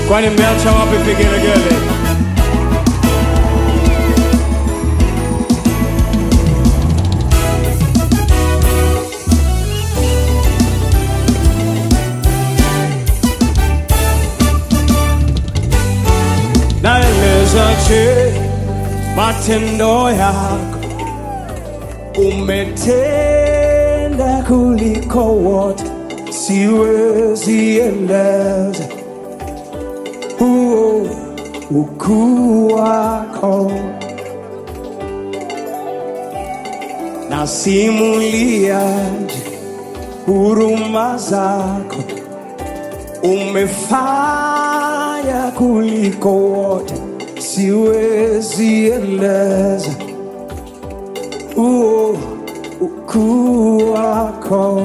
Kwani mmeacha wapi vigelegele? Naelezaje matendo yako, umetenda kuliko wote, siwezi eleza huo ukuu wako, nasimuliaje huruma zako, umefanya kuliko wote, siwezi eleza huo ukuu wako,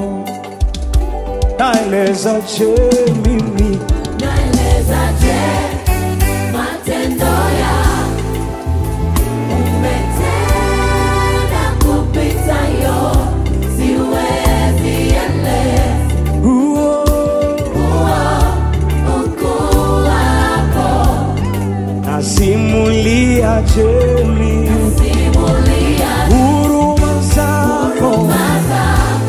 naeleza je mimi Naelezaje matendo yako? Umetenda kupita yote, siwezi eleza huo huo ukuu wako. nasimulia jemi Simulia huruma zako huruma zako,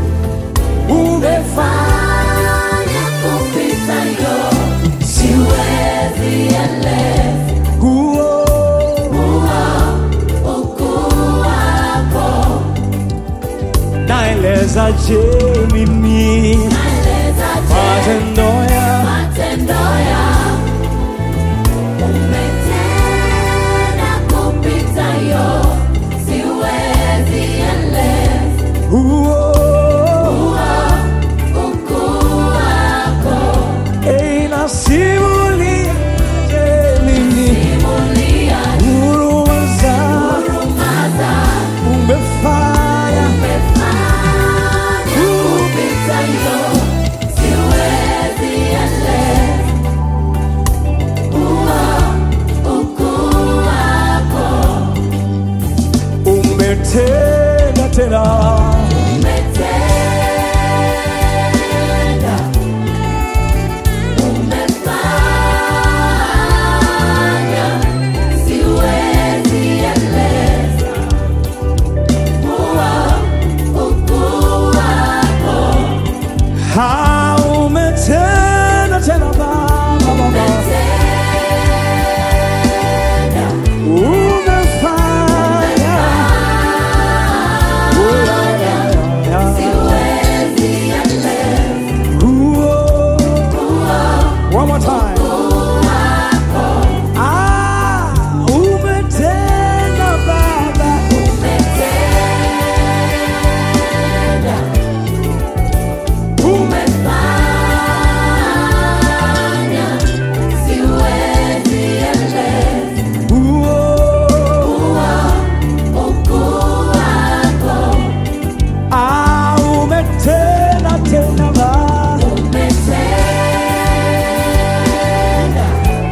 umefanya kupita yote, siwezi eleza huo huo ukuu wako. naeleza je mimi Naelezaje matendo ya matendo yako? Umetenda kupita yote, siwezi eleza huo huo ukuu wako. Ei, nasimulia je mimi Simulia huruma zako huruma zako, umefanya umefanya kupita yote, siwezi eleza huo ukuu wako. umetenda tena Umetenda, umefanya, siwezi eleza huo ukuu wako. ha umetenda tena baba baba Umetenda, umefanya Oh, ya, ya, ya, ya. siwezi eleza Huo. huo One more time. Ah, umetenda baba umetenda, umefanya, siwezi eleza Huo. ukuu wako. Ah, umetenda tena baba Umetenda,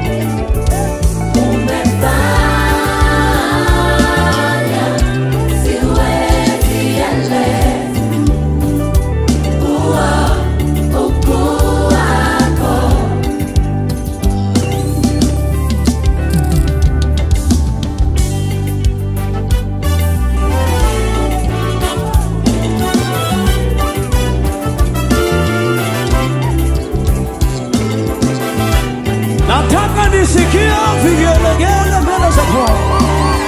umefanya, siwezi eleza huo ukuu wako. nataka nisikia vigelegele mbele za Bwana.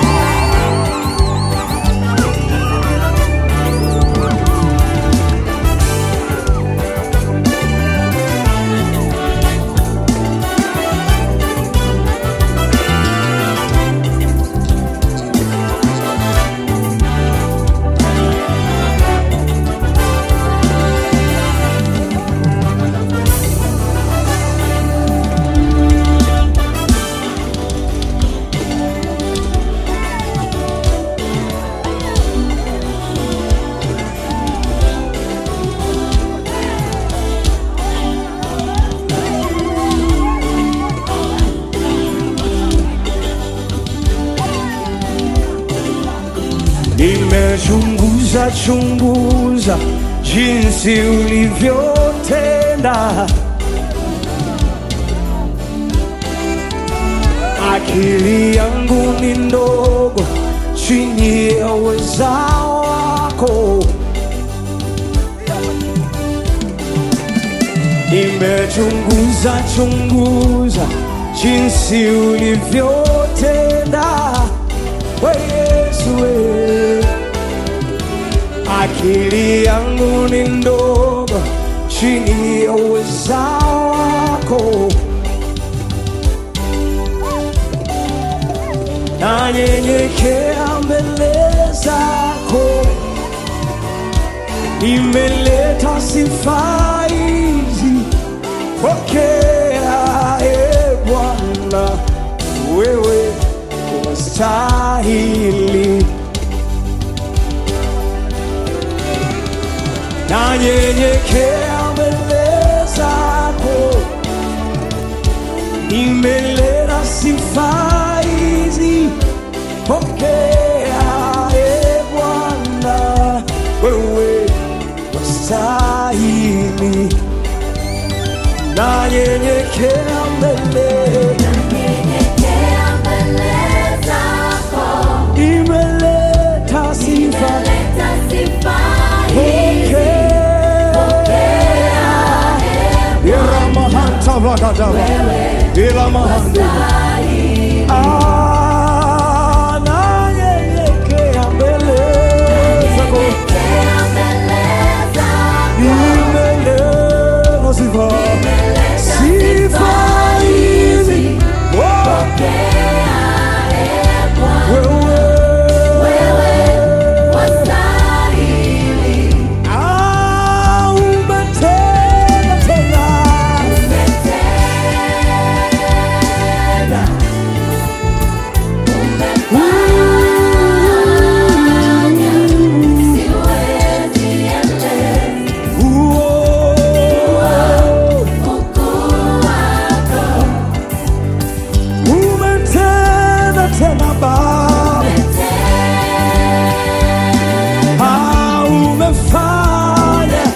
Nimechunguza chunguza jinsi ulivyotenda akili yangu ni ndogo chini ya uweza wako. Nimechunguza chunguza jinsi ulivyotenda, we Yesu we. Akili yangu ni ndogo chini ya uweza wako. nanyenyekea mbele zako, nimeleta sifa hizi, pokea e Bwana, wewe unastahili. Nanyenyekea mbele zako nimeleta sifa hizi, pokea e Bwana, wewe wastahili. Nanyenyekea mbele, Nyenyekea mbele zako, nimeleta sifa, leta sifa hizi, pokea Iramahanta vakadava ilamahande stahili. Ah, nanyenyekea mbele zako Nyenyekea mbele zako, nimeleta sifa leta sifa hizi Oh, pokea e Bwana, wewe wewe wastahili. Ah, umetenda tena Umetenda, umefanya, siwezi eleza Uo, ukuu wako. umetenda tena Baba Ah, umefanya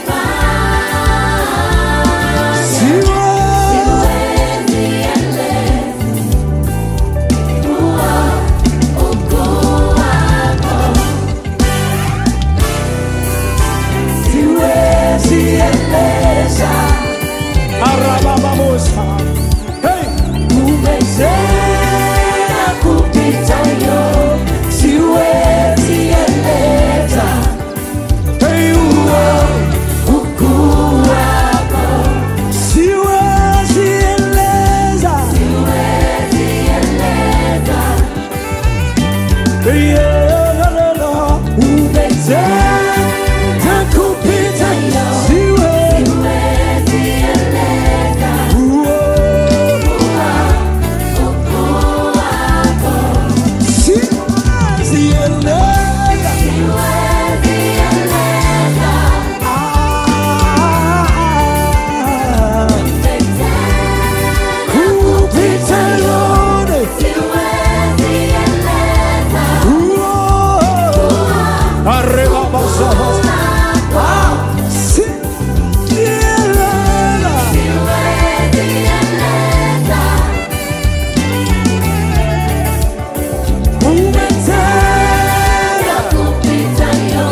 siwe siwezi eleza arababamosa hey. umetenda kupita yo siwezi eleza hey, uo ukuu wako siwezi eleza Yeah, la, la, la. umetenda kupita siwezi uo siwezi eleza Ah, kupita yote uo arriba basamos Ah, siwezi eleza umetenda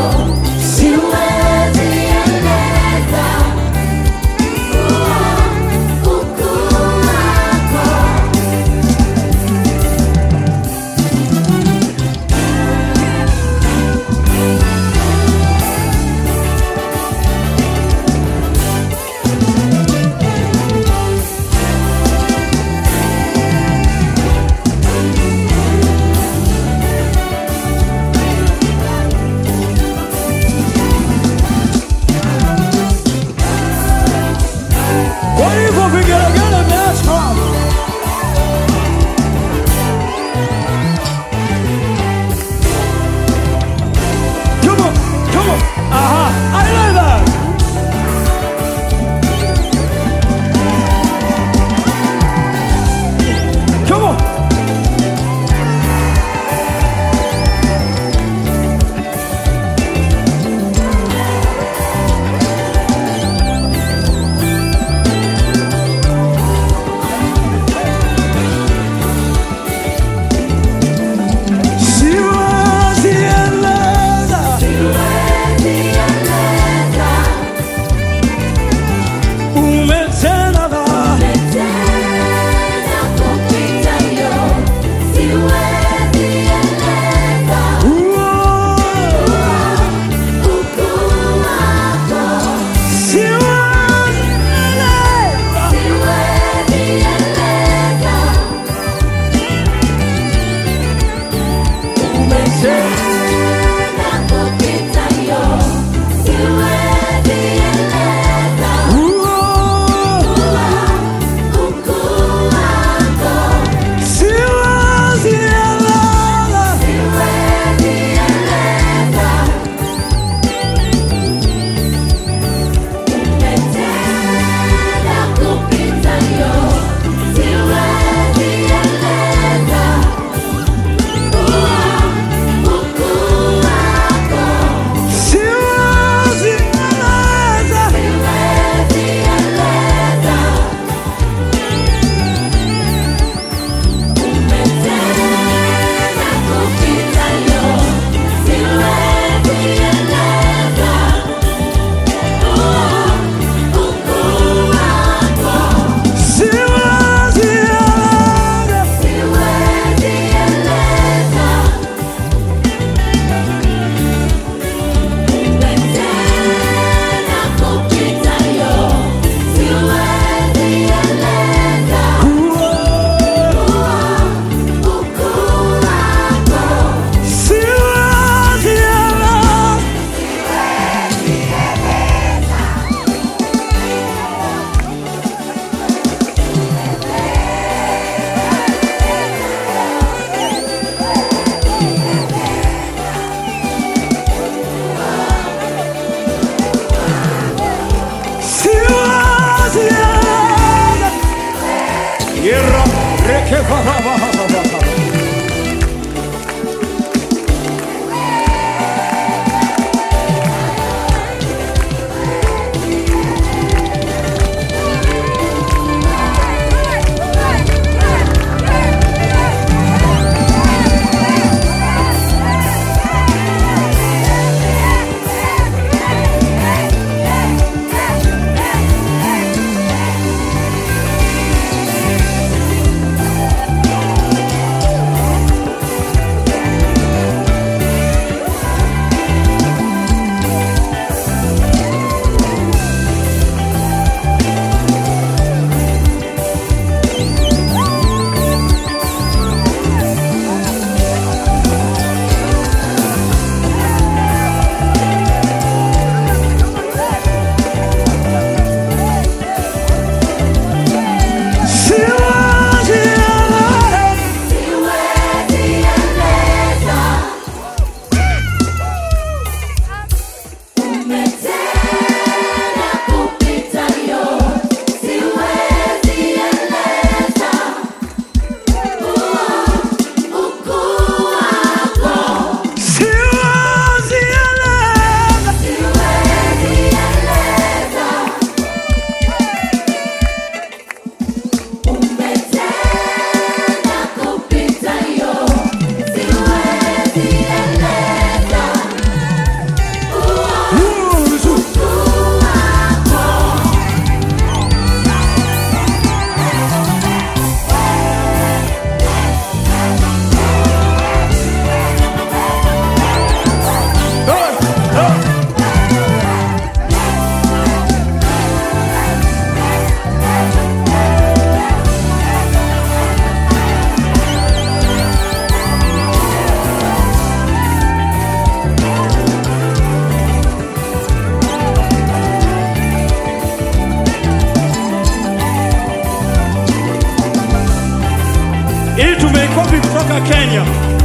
Kwa hivyo vigelegele vimeachwa. Come on, come on. Aha, I like that. Come on. ili tumeikopi kutoka Kenya.